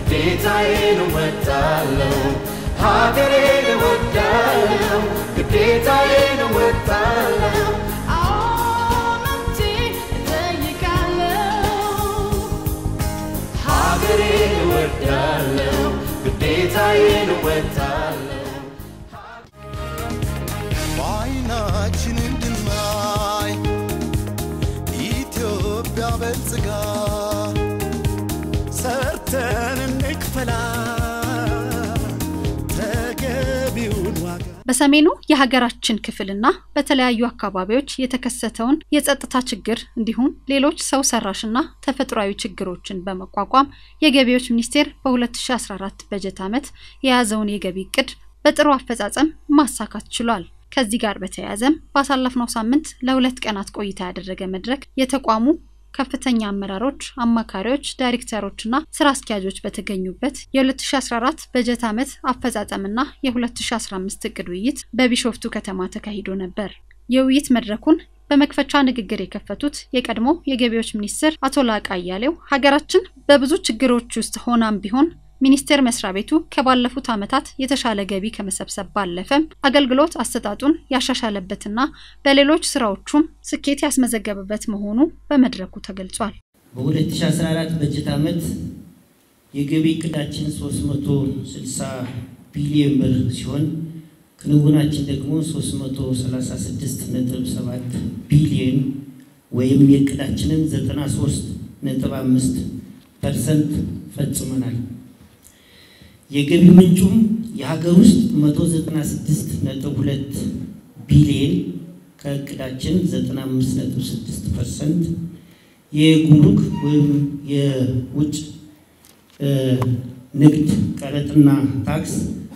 ግዴታዬን እወጣለሁ ሀገሬን እወዳለሁ ግዴታዬን እወጣለሁ ሀገሬን እወዳለሁ ግዴታዬን እወጣለሁ በዓይናችን እንድናይ ኢትዮጵያ በልጽጋ ሰርተን እንክፈላ ተገቢውን ዋጋ በሰሜኑ የሀገራችን ክፍልና በተለያዩ አካባቢዎች የተከሰተውን የጸጥታ ችግር እንዲሁም ሌሎች ሰው ሰራሽና ተፈጥሯዊ ችግሮችን በመቋቋም የገቢዎች ሚኒስቴር በ2014 በጀት ዓመት የያዘውን የገቢ እቅድ በጥሩ አፈጻጸም ማሳካት ችሏል። ከዚህ ጋር በተያያዘም ባሳለፍነው ሳምንት ለሁለት ቀናት ቆይታ ያደረገ መድረክ የተቋሙ ከፍተኛ አመራሮች፣ አማካሪዎች፣ ዳይሬክተሮችና ስራ አስኪያጆች በተገኙበት የ2014 በጀት ዓመት አፈጻጸምና የ2015 እቅድ ውይይት በቢሾፍቱ ከተማ ተካሂዶ ነበር። የውይይት መድረኩን በመክፈቻ ንግግር የከፈቱት የቀድሞ የገቢዎች ሚኒስትር አቶ ላቃ አያሌው ሀገራችን በብዙ ችግሮች ውስጥ ሆናም ቢሆን ሚኒስቴር መስሪያ ቤቱ ከባለፉት ዓመታት የተሻለ ገቢ ከመሰብሰብ ባለፈም አገልግሎት አሰጣጡን ያሻሻለበትና በሌሎች ስራዎቹም ስኬት ያስመዘገበበት መሆኑ በመድረኩ ተገልጿል። በ2014 በጀት ዓመት የገቢ እቅዳችን 360 ቢሊዮን ብር ሲሆን ክንውናችን ደግሞ 336.7 ቢሊዮን ወይም የእቅዳችንን 93.5 ፐርሰንት ፈጽመናል። የገቢ ምንጩም የሀገር ውስጥ 196.2 ቢሊዮን ከእቅዳችን 95.6 ፐርሰንት፣ የጉምሩክ ወይም የውጭ ንግድ ቀረጥና ታክስ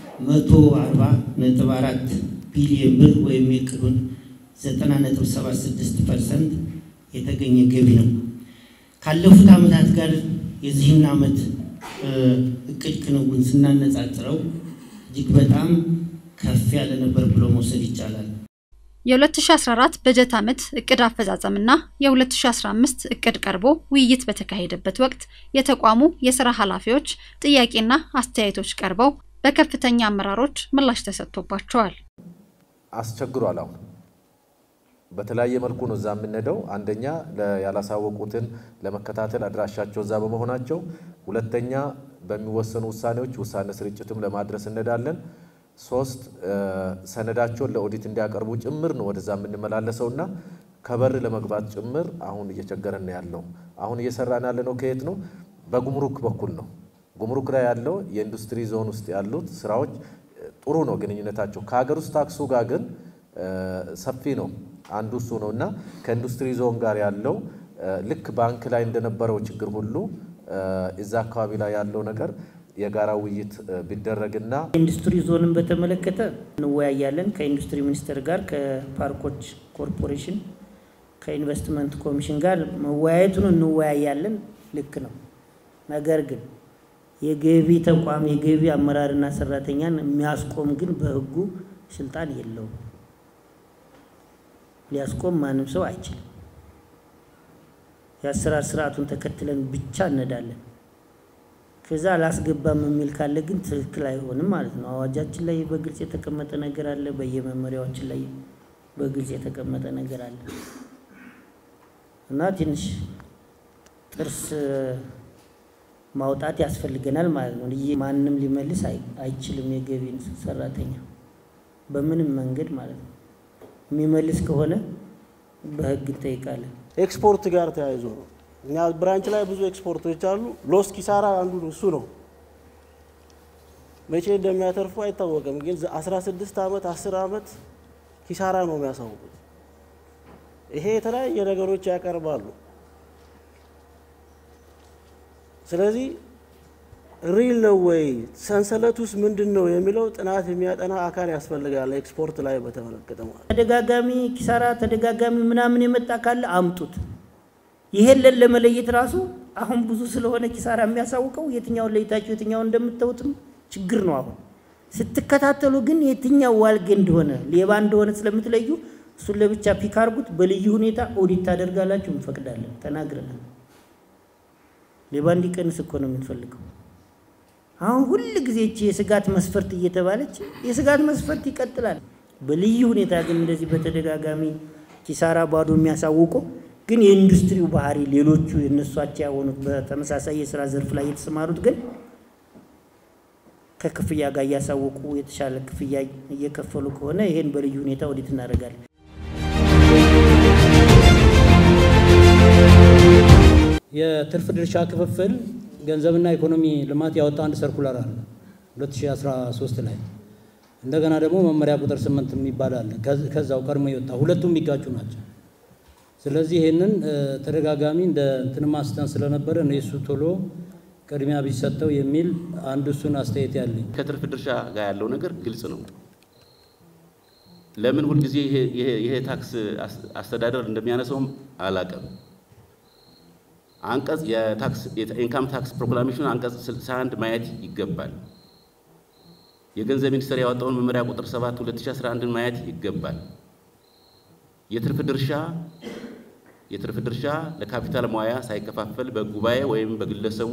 140.4 ቢሊዮን ብር ወይም የእቅዱን 90.76 ፐርሰንት የተገኘ ገቢ ነው። ካለፉት ዓመታት ጋር የዚህን ዓመት እቅድ ክንውን ስናነጻጽረው እጅግ በጣም ከፍ ያለ ነበር ብሎ መውሰድ ይቻላል። የ2014 በጀት ዓመት እቅድ አፈጻጸምና የ2015 እቅድ ቀርቦ ውይይት በተካሄደበት ወቅት የተቋሙ የስራ ኃላፊዎች ጥያቄና አስተያየቶች ቀርበው በከፍተኛ አመራሮች ምላሽ ተሰጥቶባቸዋል። አስቸግሯል። አሁን በተለያየ መልኩ ነው እዛ የምንሄደው። አንደኛ ያላሳወቁትን ለመከታተል አድራሻቸው እዛ በመሆናቸው፣ ሁለተኛ በሚወሰኑ ውሳኔዎች ውሳኔ ስርጭትም ለማድረስ እንሄዳለን። ሶስት ሰነዳቸውን ለኦዲት እንዲያቀርቡ ጭምር ነው ወደዛ የምንመላለሰው እና ከበር ለመግባት ጭምር አሁን እየቸገረን ነው ያለው። አሁን እየሰራን ያለ ነው ከየት ነው? በጉምሩክ በኩል ነው። ጉምሩክ ላይ ያለው የኢንዱስትሪ ዞን ውስጥ ያሉት ስራዎች ጥሩ ነው ግንኙነታቸው። ከሀገር ውስጥ ታክሱ ጋር ግን ሰፊ ነው። አንዱ እሱ ነው እና ከኢንዱስትሪ ዞን ጋር ያለው ልክ ባንክ ላይ እንደነበረው ችግር ሁሉ እዛ አካባቢ ላይ ያለው ነገር የጋራ ውይይት ቢደረግና ኢንዱስትሪ ዞንን በተመለከተ እንወያያለን ከኢንዱስትሪ ሚኒስቴር ጋር ከፓርኮች ኮርፖሬሽን ከኢንቨስትመንት ኮሚሽን ጋር መወያየቱን እንወያያለን። ልክ ነው። ነገር ግን የገቢ ተቋም የገቢ አመራርና ሰራተኛን የሚያስቆም ግን በሕጉ ስልጣን የለውም። ሊያስቆም ማንም ሰው አይችልም። የአሰራር ስርዓቱን ተከትለን ብቻ እነዳለን። ከዛ አላስገባም የሚል ካለ ግን ትክክል አይሆንም ማለት ነው። አዋጃችን ላይ በግልጽ የተቀመጠ ነገር አለ። በየመመሪያዎችን ላይ በግልጽ የተቀመጠ ነገር አለ እና ትንሽ ጥርስ ማውጣት ያስፈልገናል ማለት ነው። ይህ ማንም ሊመልስ አይችልም። የገቢን ሰራተኛ በምንም መንገድ ማለት ነው። የሚመልስ ከሆነ በህግ እንጠይቃለን። ኤክስፖርት ጋር ተያይዞ ነው። እኛ ብራንች ላይ ብዙ ኤክስፖርቶች አሉ። ሎስ ኪሳራ አንዱ እሱ ነው። መቼ እንደሚያተርፉ አይታወቅም። ግን 16 ዓመት 10 ዓመት ኪሳራ ነው የሚያሳውቁት። ይሄ የተለያየ ነገሮች ያቀርባሉ። ስለዚህ ሪል ነው ወይ ሰንሰለት ውስጥ ምንድን ነው የሚለው ጥናት የሚያጠና አካል ያስፈልጋል። ኤክስፖርት ላይ በተመለከተ ማለት ተደጋጋሚ ኪሳራ ተደጋጋሚ ምናምን የመጣ ካለ አምጡት። ይሄን ለመለየት ራሱ አሁን ብዙ ስለሆነ ኪሳራ የሚያሳውቀው የትኛውን ለይታችሁ የትኛውን እንደምታዩትም ችግር ነው። አሁን ስትከታተሉ ግን የትኛው ዋልጌ እንደሆነ ሌባ እንደሆነ ስለምትለዩ እሱን ለብቻ ፒክ አርጉት። በልዩ ሁኔታ ኦዲት ታደርጋላችሁ፣ እንፈቅዳለን፣ ተናግረናል። ሌባ እንዲቀንስ እኮ ነው የምንፈልገው። አሁን ሁል ጊዜ እቺ የስጋት መስፈርት እየተባለች የስጋት መስፈርት ይቀጥላል። በልዩ ሁኔታ ግን እንደዚህ በተደጋጋሚ ኪሳራ ባዶ የሚያሳውቁ ግን የኢንዱስትሪው ባህሪ ሌሎቹ የነሷቸው የሆኑት በተመሳሳይ የስራ ዘርፍ ላይ የተሰማሩት ግን ከክፍያ ጋር እያሳወቁ የተሻለ ክፍያ እየከፈሉ ከሆነ ይሄን በልዩ ሁኔታ ወዴት እናደርጋለን? የትርፍ ድርሻ ክፍፍል ገንዘብና ኢኮኖሚ ልማት ያወጣ አንድ ሰርኩላር አለ 2013 ላይ እንደገና ደግሞ መመሪያ ቁጥር ስምንት የሚባል አለ ከዛው ቀድሞ የወጣ ሁለቱም የሚጋጩ ናቸው። ስለዚህ ይህንን ተደጋጋሚ እንደ እንትን ማስተን ስለነበረ ነው የሱ ቶሎ ቅድሚያ ቢሰጠው የሚል አንዱ እሱን አስተያየት ያለኝ። ከትርፍ ድርሻ ጋር ያለው ነገር ግልጽ ነው። ለምን ሁልጊዜ ይሄ ታክስ አስተዳደር እንደሚያነሳውም አላውቅም። አንቀጽ የታክስ ኢንካም ታክስ ፕሮክላሜሽን አንቀጽ 61 ማየት ይገባል። የገንዘብ ሚኒስቴር ያወጣውን መመሪያ ቁጥር 7 2011 ማየት ይገባል። የትርፍ ድርሻ የትርፍ ድርሻ ለካፒታል ሙያ ሳይከፋፈል በጉባኤ ወይም በግለሰቡ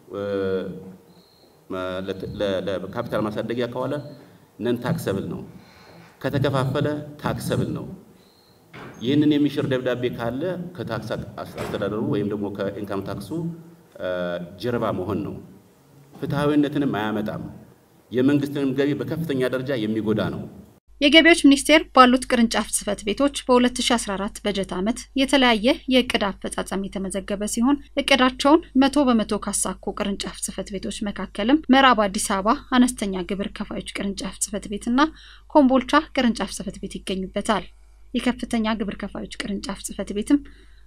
ለካፒታል ማሳደጊያ ከዋለ ነን ታክሰብል ነው። ከተከፋፈለ ታክሰብል ነው። ይህንን የሚሽር ደብዳቤ ካለ ከታክስ አስተዳደሩ ወይም ደግሞ ከኢንካም ታክሱ ጀርባ መሆን ነው። ፍትሐዊነትንም አያመጣም። የመንግስትንም ገቢ በከፍተኛ ደረጃ የሚጎዳ ነው። የገቢዎች ሚኒስቴር ባሉት ቅርንጫፍ ጽህፈት ቤቶች በ2014 በጀት ዓመት የተለያየ የእቅድ አፈጻጸም የተመዘገበ ሲሆን እቅዳቸውን መቶ በመቶ ካሳኩ ቅርንጫፍ ጽህፈት ቤቶች መካከልም ምዕራብ አዲስ አበባ አነስተኛ ግብር ከፋዮች ቅርንጫፍ ጽህፈት ቤትና ኮምቦልቻ ቅርንጫፍ ጽህፈት ቤት ይገኙበታል። የከፍተኛ ግብር ከፋዮች ቅርንጫፍ ጽህፈት ቤትም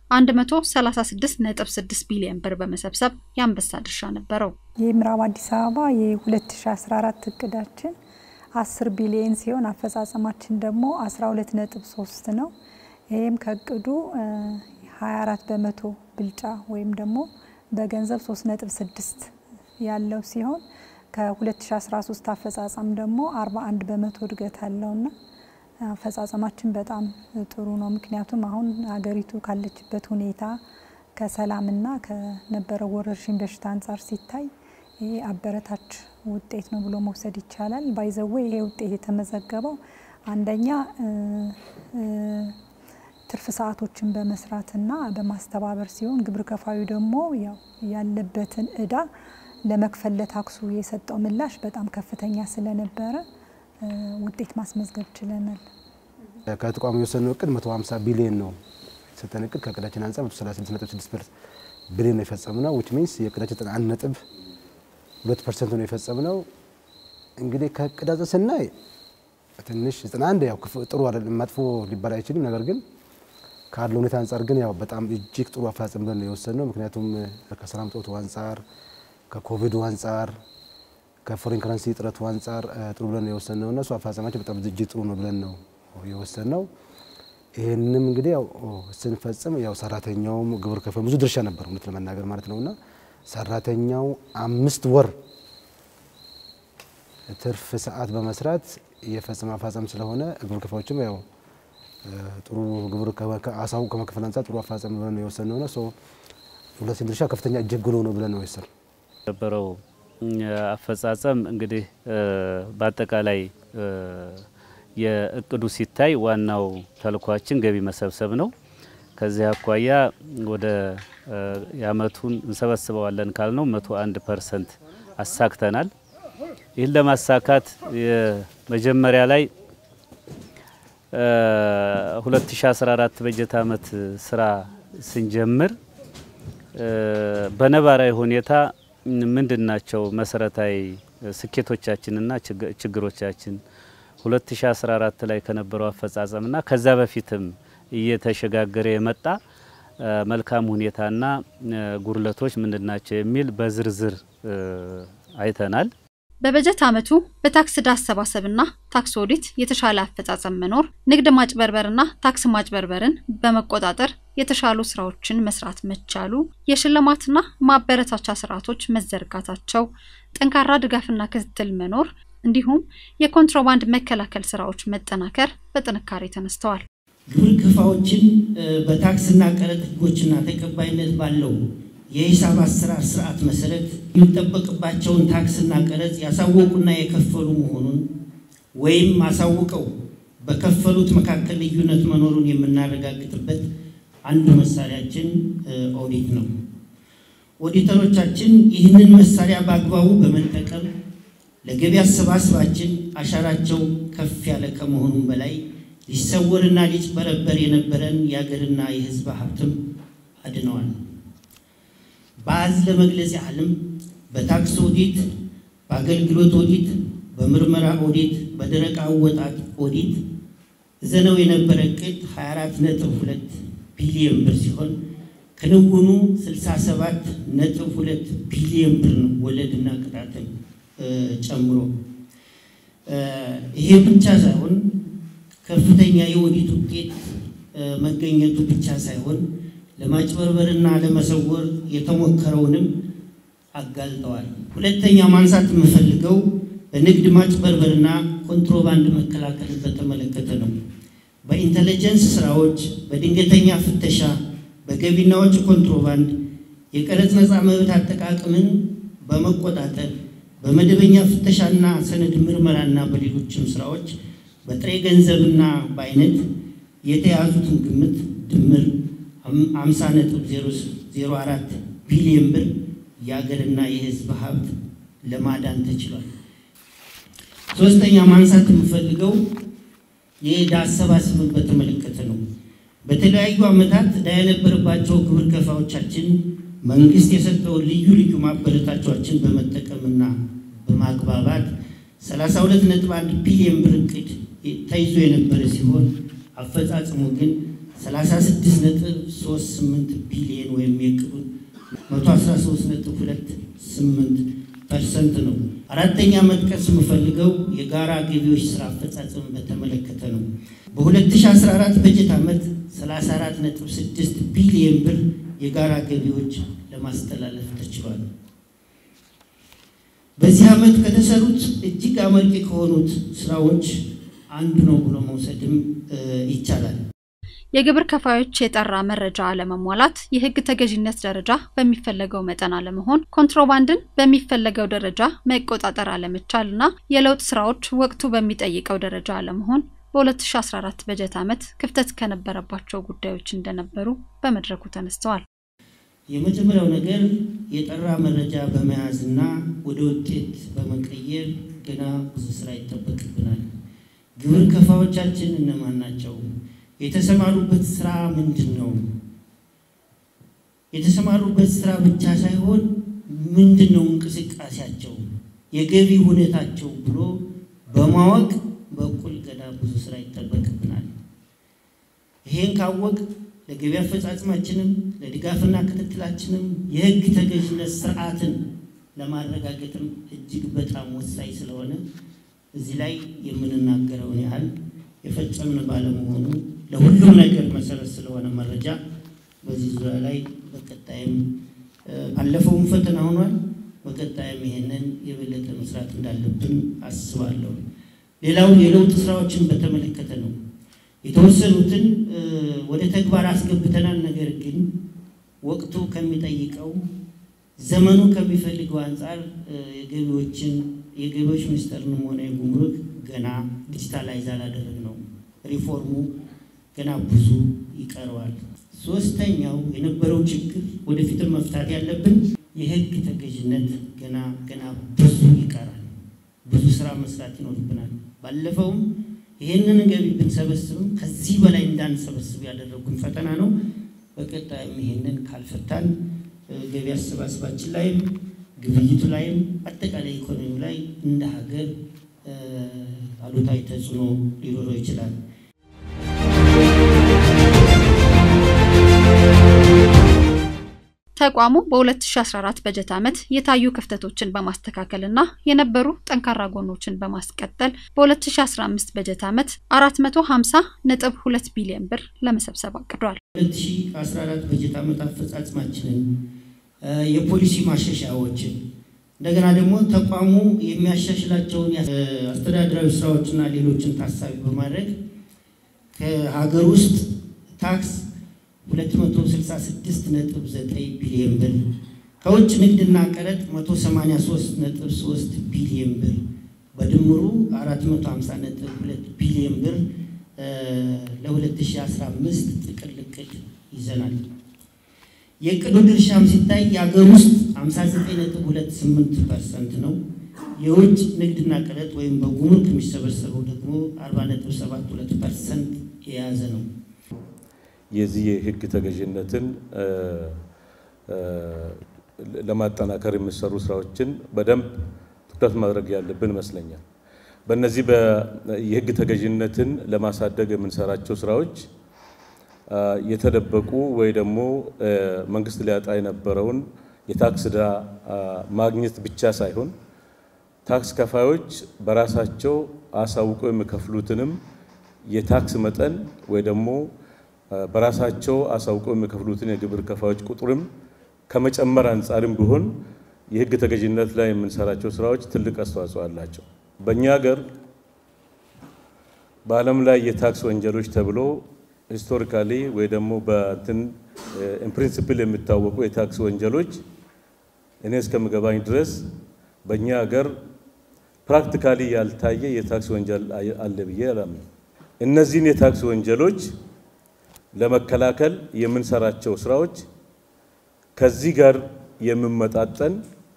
136.6 ቢሊዮን ብር በመሰብሰብ የአንበሳ ድርሻ ነበረው። የምዕራብ አዲስ አበባ የ2014 እቅዳችን 10 ቢሊዮን ሲሆን አፈጻጸማችን ደግሞ 12.3 ነው። ይህም ከእቅዱ 24 በመቶ ብልጫ ወይም ደግሞ በገንዘብ 3.6 ያለው ሲሆን ከ2013 አፈጻጸም ደግሞ 41 በመቶ እድገት አለውና አፈጻጸማችን በጣም ጥሩ ነው። ምክንያቱም አሁን ሀገሪቱ ካለችበት ሁኔታ ከሰላምና ከነበረው ወረርሽኝ በሽታ አንጻር ሲታይ ይሄ አበረታች ውጤት ነው ብሎ መውሰድ ይቻላል። ባይዘዌ ይሄ ውጤት የተመዘገበው አንደኛ ትርፍ ሰዓቶችን በመስራትና በማስተባበር ሲሆን ግብር ከፋዩ ደግሞ ያው ያለበትን እዳ ለመክፈል ለታክሱ የሰጠው ምላሽ በጣም ከፍተኛ ስለነበረ ውጤት ማስመዝገብ ችለናል። ከተቋሙ የወሰነው እቅድ 150 ቢሊዮን ነው የሰጠን እቅድ ከእቅዳችን አንጻር 136.6 ቢሊዮን ነው የፈጸምነው ዊች ሚንስ የእቅዳችን 91 ነጥብ ሁለት ፐርሰንት ነው የፈጸምነው። እንግዲህ ከእቅድ አንጻር ስናይ ትንሽ 91 ያው ጥሩ አይደለም፣ መጥፎ ሊባል አይችልም። ነገር ግን ካለው ሁኔታ አንጻር ግን ያው በጣም እጅግ ጥሩ አፈጻጸም ብለን ነው የወሰንነው። ምክንያቱም ከሰላም ጦቱ አንጻር፣ ከኮቪዱ አንጻር፣ ከፎሬን ከረንሲ እጥረቱ አንጻር ጥሩ ብለን ነው የወሰንነው እና እሱ አፈጻጸማችን በጣም እጅግ ጥሩ ነው ብለን ነው የወሰንነው። ይህንም እንግዲህ ያው ስንፈጽም ያው ሰራተኛውም ግብር ከፋዩ ብዙ ድርሻ ነበር እውነት ለመናገር ማለት ነውና ሰራተኛው አምስት ወር ትርፍ ሰዓት በመስራት የፈጸመ አፈጻጸም ስለሆነ ግብር ከፋዮችም ያው ጥሩ ግብር አሳውቅ ከመክፈል አንጻር ጥሩ አፈጻጸም ብለን ነው የወሰንነው ነው። ሁለቱም ድርሻ ከፍተኛ እጅግ ጉሎ ነው ብለን ነው የወሰን የነበረው አፈጻጸም እንግዲህ በአጠቃላይ የእቅዱ ሲታይ ዋናው ተልኳችን ገቢ መሰብሰብ ነው። ከዚህ አኳያ ወደ የአመቱን እንሰበስበዋለን ካልነው መቶ አንድ ፐርሰንት አሳክተናል። ይህን ለማሳካት የመጀመሪያ ላይ 2014 በጀት አመት ስራ ስንጀምር በነባራዊ ሁኔታ ምንድን ናቸው መሰረታዊ ስኬቶቻችንና ችግሮቻችን 2014 ላይ ከነበረው አፈጻጸምና ከዛ በፊትም እየተሸጋገረ የመጣ መልካም ሁኔታና ጉድለቶች ምንድን ናቸው የሚል በዝርዝር አይተናል። በበጀት ዓመቱ በታክስ ዕዳ አሰባሰብና ታክስ ኦዲት የተሻለ አፈጻጸም መኖር፣ ንግድ ማጭበርበርና ታክስ ማጭበርበርን በመቆጣጠር የተሻሉ ስራዎችን መስራት መቻሉ፣ የሽልማትና ማበረታቻ ስርዓቶች መዘርጋታቸው፣ ጠንካራ ድጋፍና ክትትል መኖር እንዲሁም የኮንትሮባንድ መከላከል ስራዎች መጠናከር በጥንካሬ ተነስተዋል። ግብር ከፋዎችን በታክስና ቀረጥ ህጎችና ተቀባይነት ባለው የሂሳብ አሰራር ስርዓት መሰረት የሚጠበቅባቸውን ታክስና ቀረጽ ያሳወቁና የከፈሉ መሆኑን ወይም አሳውቀው በከፈሉት መካከል ልዩነት መኖሩን የምናረጋግጥበት አንዱ መሳሪያችን ኦዲት ነው። ኦዲተሮቻችን ይህንን መሳሪያ በአግባቡ በመጠቀም ለገቢ አሰባሰባችን አሻራቸው ከፍ ያለ ከመሆኑም በላይ ሊሰወርና ሊጭበረበር የነበረን የሀገርና የሕዝብ ሀብትም አድነዋል። በአዝ ለመግለጽ ያህልም በታክስ ኦዲት፣ በአገልግሎት ኦዲት፣ በምርመራ ኦዲት፣ በደረቅ አወጣጥ ኦዲት ዘነው የነበረ እቅድ 24.2 ቢሊዮን ብር ሲሆን ክንውኑ 67.2 ቢሊዮን ብር ነው፣ ወለድና ቅጣትን ጨምሮ። ይሄ ብቻ ሳይሆን ከፍተኛ የኦዲት ውጤት መገኘቱ ብቻ ሳይሆን ለማጭበርበርና ለመሰወር የተሞከረውንም አጋልጠዋል። ሁለተኛ ማንሳት የምፈልገው በንግድ ማጭበርበርና ኮንትሮባንድ መከላከልን በተመለከተ ነው። በኢንተለጀንስ ስራዎች፣ በድንገተኛ ፍተሻ፣ በገቢና ወጪ ኮንትሮባንድ፣ የቀረጥ ነፃ መብት አጠቃቀምን በመቆጣጠር በመደበኛ ፍተሻና ሰነድ ምርመራና በሌሎችም ስራዎች በጥሬ ገንዘብና በአይነት የተያዙትን ግምት ድምር 50.04 ቢሊዮን ብር የሀገርና የሕዝብ ሀብት ለማዳን ተችሏል። ሶስተኛ ማንሳት የምፈልገው የዕዳ አሰባሰብን በተመለከተ ነው። በተለያዩ ዓመታት ዕዳ የነበረባቸው ግብር ከፋዮቻችን መንግስት የሰጠውን ልዩ ልዩ ማበረታቻዎችን በመጠቀምና በማግባባት 32.1 ቢሊዮን ብር እቅድ ተይዞ የነበረ ሲሆን አፈጻጽሙ ግን 36.38 ቢሊዮን ወይም የእቅዱን 113.28 ፐርሰንት ነው። አራተኛ መጥቀስ የምፈልገው የጋራ ገቢዎች ስራ አፈጻጸም በተመለከተ ነው። በ2014 በጀት ዓመት 34.6 ቢሊዮን ብር የጋራ ገቢዎች ለማስተላለፍ ተችሏል። በዚህ ዓመት ከተሰሩት እጅግ አመርቂ ከሆኑት ስራዎች አንዱ ነው ብሎ መውሰድም ይቻላል። የግብር ከፋዮች የጠራ መረጃ አለመሟላት፣ የሕግ ተገዥነት ደረጃ በሚፈለገው መጠን አለመሆን፣ ኮንትሮባንድን በሚፈለገው ደረጃ መቆጣጠር አለመቻል እና የለውጥ ስራዎች ወቅቱ በሚጠይቀው ደረጃ አለመሆን በ2014 በጀት ዓመት ክፍተት ከነበረባቸው ጉዳዮች እንደነበሩ በመድረኩ ተነስተዋል። የመጀመሪያው ነገር የጠራ መረጃ በመያዝና ወደ ውጤት በመቀየር ገና ብዙ ስራ ይጠበቅብናል። ግብር ከፋዮቻችን እነማን ናቸው? የተሰማሩበት ስራ ምንድን ነው? የተሰማሩበት ስራ ብቻ ሳይሆን ምንድን ነው እንቅስቃሴያቸው፣ የገቢ ሁኔታቸው ብሎ በማወቅ በኩል ገና ብዙ ስራ ይጠበቅብናል። ይሄን ካወቅ ለገቢ አፈጻጽማችንም ለድጋፍና ክትትላችንም የህግ ተገዥነት ስርዓትን ለማረጋገጥም እጅግ በጣም ወሳኝ ስለሆነ እዚህ ላይ የምንናገረውን ያህል የፈጸምን ባለመሆኑ ለሁሉም ነገር መሰረት ስለሆነ መረጃ በዚህ ዙሪያ ላይ በቀጣይም ባለፈውም ፈተና ሆኗል። በቀጣይም ይሄንን የበለጠ መስራት እንዳለብን አስባለሁ። ሌላው የለውጥ ስራዎችን በተመለከተ ነው። የተወሰኑትን ወደ ተግባር አስገብተናል። ነገር ግን ወቅቱ ከሚጠይቀው ዘመኑ ከሚፈልገው አንጻር የገቢዎችን የገቢዎች ሚኒስቴርንም ሆነ የጉምሩክ ገና ዲጂታላይዝ አላደረግነው። ሪፎርሙ ገና ብዙ ይቀረዋል። ሶስተኛው የነበረው ችግር ወደፊትም መፍታት ያለብን የህግ ተገዥነት ገና ገና ብዙ ይቀራል። ብዙ ስራ መስራት ይኖርብናል። ባለፈውም ይህንን ገቢ ብንሰበስብም ከዚህ በላይ እንዳንሰበስብ ያደረጉን ፈተና ነው። በቀጣይም ይህንን ካልፈታን ገቢ አሰባሰባችን ላይም ግብይቱ ላይም አጠቃላይ ኢኮኖሚው ላይ እንደ ሀገር አሉታዊ ተጽዕኖ ሊኖረው ይችላል። ተቋሙ በ2014 በጀት ዓመት የታዩ ክፍተቶችን በማስተካከልና የነበሩ ጠንካራ ጎኖችን በማስቀጠል በ2015 በጀት ዓመት 450.2 ቢሊዮን ብር ለመሰብሰብ አቅዷል። 2014 በጀት ዓመት አፈጻጽማችንን የፖሊሲ ማሻሻያዎችን እንደገና ደግሞ ተቋሙ የሚያሻሽላቸውን አስተዳደራዊ ስራዎችና ሌሎችን ታሳቢ በማድረግ ከሀገር ውስጥ ታክስ 266.9 ቢሊዮን ብር ከውጭ ንግድና ቀረጥ 183.3 ቢሊዮን ብር በድምሩ 450.2 ቢሊዮን ብር ለ2015 ጥቅል እቅድ ይዘናል። የእቅዱ ድርሻም ሲታይ የሀገር ውስጥ 59.28 ፐርሰንት ነው። የውጭ ንግድና ቀረጥ ወይም በጉምሩክ የሚሰበሰበው ደግሞ 40.72 ፐርሰንት የያዘ ነው። የዚህ የህግ ተገዥነትን ለማጠናከር የሚሰሩ ስራዎችን በደንብ ትኩረት ማድረግ ያለብን ይመስለኛል። በእነዚህ የህግ ተገዥነትን ለማሳደግ የምንሰራቸው ስራዎች የተደበቁ ወይ ደግሞ መንግስት ሊያጣ የነበረውን የታክስ ዕዳ ማግኘት ብቻ ሳይሆን ታክስ ከፋዮች በራሳቸው አሳውቀው የሚከፍሉትንም የታክስ መጠን ወይ ደግሞ በራሳቸው አሳውቀው የሚከፍሉትን የግብር ከፋዮች ቁጥርም ከመጨመር አንጻርም ቢሆን የህግ ተገዥነት ላይ የምንሰራቸው ስራዎች ትልቅ አስተዋጽኦ አላቸው። በእኛ ሀገር በዓለም ላይ የታክስ ወንጀሎች ተብሎ ሂስቶሪካሊ ወይ ደግሞ በእንትን ኢንፕሪንሲፕል የሚታወቁ የታክስ ወንጀሎች እኔ እስከምገባኝ ድረስ በእኛ ሀገር ፕራክቲካሊ ያልታየ የታክስ ወንጀል አለ ብዬ አላምንም። እነዚህን የታክስ ወንጀሎች ለመከላከል የምንሰራቸው ስራዎች ከዚህ ጋር የሚመጣጠን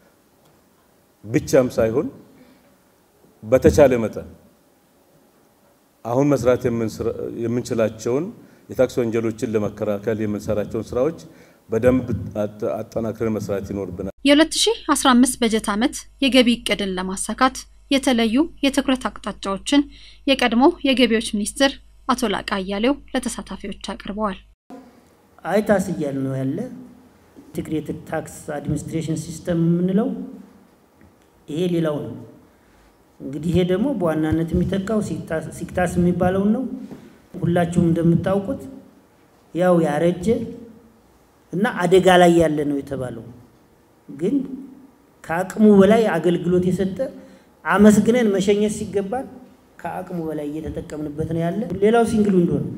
ብቻም ሳይሆን በተቻለ መጠን አሁን መስራት የምንችላቸውን የታክስ ወንጀሎችን ለመከላከል የምንሰራቸውን ስራዎች በደንብ አጠናክረን መስራት ይኖርብናል። የ2015 በጀት ዓመት የገቢ እቅድን ለማሳካት የተለዩ የትኩረት አቅጣጫዎችን የቀድሞ የገቢዎች ሚኒስትር አቶ ላቃ አያሌው ለተሳታፊዎች አቅርበዋል። አይታስ እያል ነው ያለ ኢንቴግሬትድ ታክስ አድሚኒስትሬሽን ሲስተም የምንለው ይሄ ሌላው ነው። እንግዲህ ይሄ ደግሞ በዋናነት የሚተካው ሲክታስ የሚባለውን ነው። ሁላችሁም እንደምታውቁት ያው ያረጀ እና አደጋ ላይ ያለ ነው የተባለው፣ ግን ከአቅሙ በላይ አገልግሎት የሰጠ አመስግነን መሸኘት ሲገባል ከአቅሙ በላይ እየተጠቀምንበት ነው ያለ። ሌላው ሲንግል ዊንዶ ነው።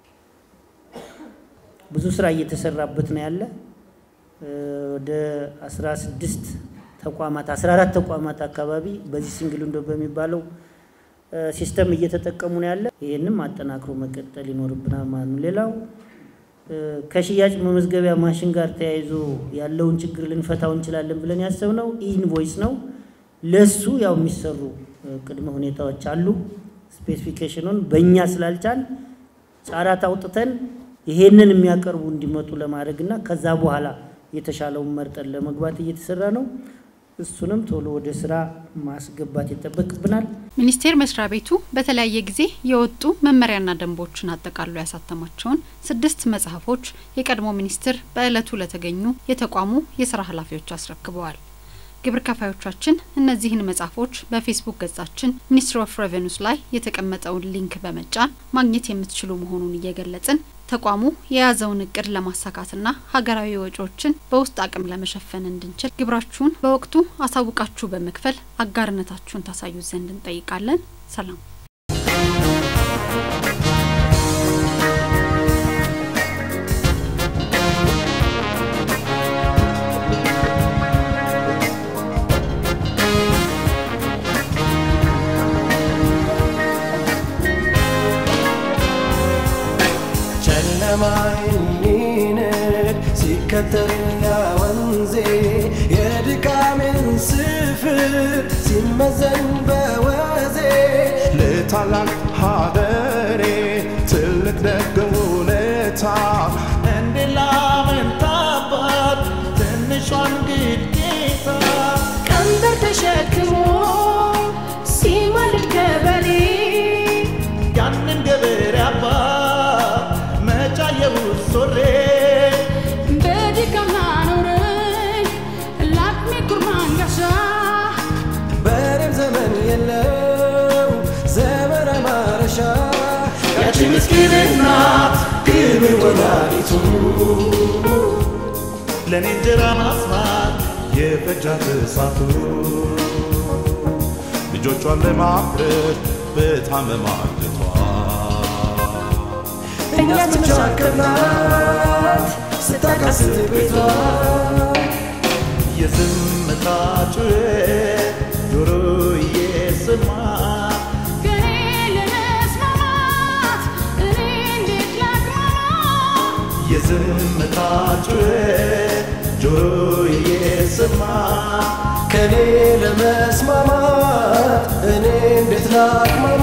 ብዙ ስራ እየተሰራበት ነው ያለ። ወደ 16 ተቋማት 14 ተቋማት አካባቢ በዚህ ሲንግል ዊንዶ በሚባለው ሲስተም እየተጠቀሙ ነው ያለ። ይህንም አጠናክሮ መቀጠል ይኖርብናል ማለት ነው። ሌላው ከሽያጭ መመዝገቢያ ማሽን ጋር ተያይዞ ያለውን ችግር ልንፈታው እንችላለን ብለን ያሰብነው ኢንቮይስ ነው። ለሱ ያው የሚሰሩ ቅድመ ሁኔታዎች አሉ። ስፔሲፊኬሽኑን በእኛ ስላልቻል ጫራት አውጥተን ይሄንን የሚያቀርቡ እንዲመጡ ለማድረግ እና ከዛ በኋላ የተሻለውን መርጠን ለመግባት እየተሰራ ነው። እሱንም ቶሎ ወደ ስራ ማስገባት ይጠበቅብናል። ሚኒስቴር መስሪያ ቤቱ በተለያየ ጊዜ የወጡ መመሪያና ደንቦችን አጠቃሎ ያሳተማቸውን ስድስት መጽሐፎች የቀድሞ ሚኒስትር በዕለቱ ለተገኙ የተቋሙ የስራ ኃላፊዎች አስረክበዋል። ግብር ከፋዮቻችን እነዚህን መጽሐፎች በፌስቡክ ገጻችን ሚኒስትሪ ኦፍ ሬቨኑስ ላይ የተቀመጠውን ሊንክ በመጫን ማግኘት የምትችሉ መሆኑን እየገለጽን ተቋሙ የያዘውን እቅድ ለማሳካትና ሀገራዊ ወጪዎችን በውስጥ አቅም ለመሸፈን እንድንችል ግብራችሁን በወቅቱ አሳውቃችሁ በመክፈል አጋርነታችሁን ታሳዩ ዘንድ እንጠይቃለን። ሰላም። ጨለማይኒንግ ሲከተል ያ ወንዜ የድካሜን ስፍር ሲመዘን በወዜ ለታላቅ ሀገሬ ትልቅ ደግ ውለታ እንዴት ላመንታባት ትንሿን ግዴታ ቀንበር ተሸክሞ ሲማልድ ገበሬ ያንን ገበሬ አባት መጫየሁት ሶሬ በድካም ላኖረኝ ላቅሜ ኩርማን ጋሻ በሬም ዘመን የለው ዘመን ማረሻ ያቺ ምስኪን እናት ግብር ወላዲቱ ለእኔ እንጀራ ማስማት የፈጃት እሳቱ ልጆቿን ለማፍረት በታመማ አግቷል። ያስቻከናት ስታቃስት ቤቷ የዝምታ ጩኸት ጆሮ እየሰማ ከኔ ለመስማማት እኔ እንዴት ላቅማማ የዝምታ ጩኸት ጆሮ እየሰማ ከኔ ለመስማማት እኔ እንዴት ላቅማማ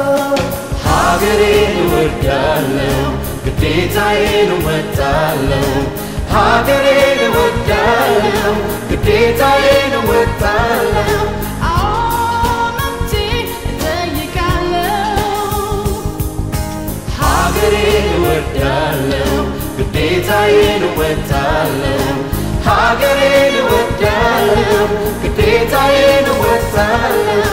ሀገሬን እወዳለሁ ግዴታዬን እወጣለሁ ሀገሬን እወዳለሁ ግዴታዬን እወጣለሁ አዎ መብቴ እጠይቃለሁ ሀገሬን እወዳለሁ ግዴታዬን እወጣለሁ ሀገሬን እወዳለሁ ግዴታዬን እወጣለሁ